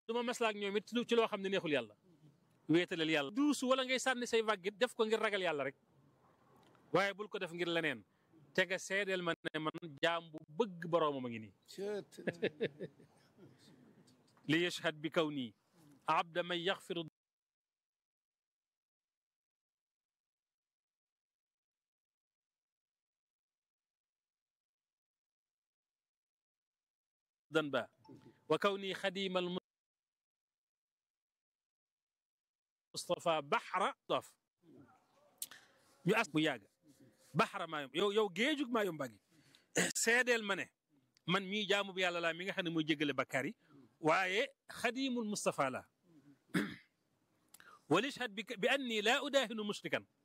du ma maslaak ñoom it ci loo xam ne neexul yàlla wéetalal yàlla duusu wala ngay sànni say vaggit def ko ngir ragal yàlla rek waaye bul ko def ngir leneen te nga seedeel ma ne man jaam bu bëgg boroomam a ngi nii li yashhad bi kaw nii abda man yaxfiru danba wa kaw nii xadimal Mustafa Baxra dof ñu as bu yàgg Baxra maayom yow yow géejug maayom bagi seedeel ma ne man mii jaamu bu yàlla laa mi nga xam ne mooy jéggale bakkaar yi waaye xadimul Mustafa la walishhad bi bi anni laa udaahinu mushrikan